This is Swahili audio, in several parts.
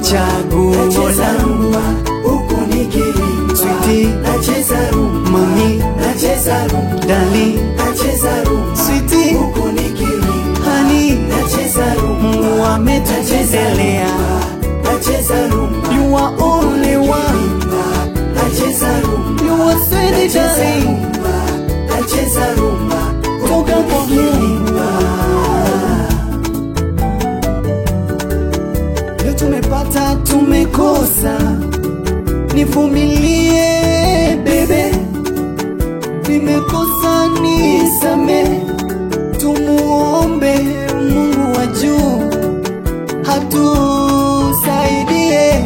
chaguo nacheza langu rumba huku nikiimba, Sweetie. nacheza rumba, mami nacheza rumba, dali nacheza rumba switi huku nikiimba, hani nacheza rumba, Mungu ametupendelea nacheza rumba, you are only one nacheza rumba, you are sweet nacheza darling rumba, nacheza rumba toka kwa Mungu leo tumepata tumekosa nivumilie bebe nimekosa nisame tumuombe Mungu wa juu hatusaidie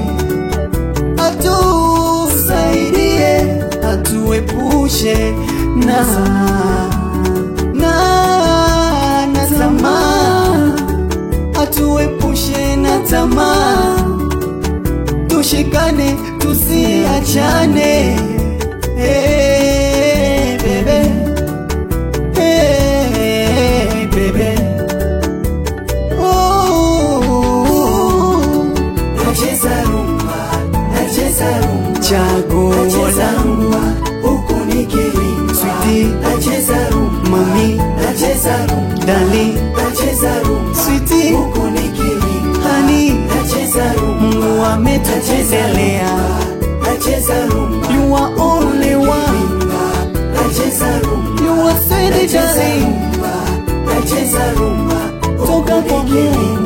hatusaidie hatuepushe na na na tamaa hatuepushe na tamaa tushikane tusiachane hey, bebe hey, bebe oh, nacheza rumba, nacheza rumba, chaguo nacheza langu rumba huku nikiimba, Sweetie. nacheza rumba, mami nacheza rumba, dali nacheza rumba switi huku nikiimba, hani nacheza rumba, Mungu ametupendelea nacheza rumba, you are only one nacheza rumba, you are sweet nacheza darling rumba, nacheza rumba toka kwa Mungu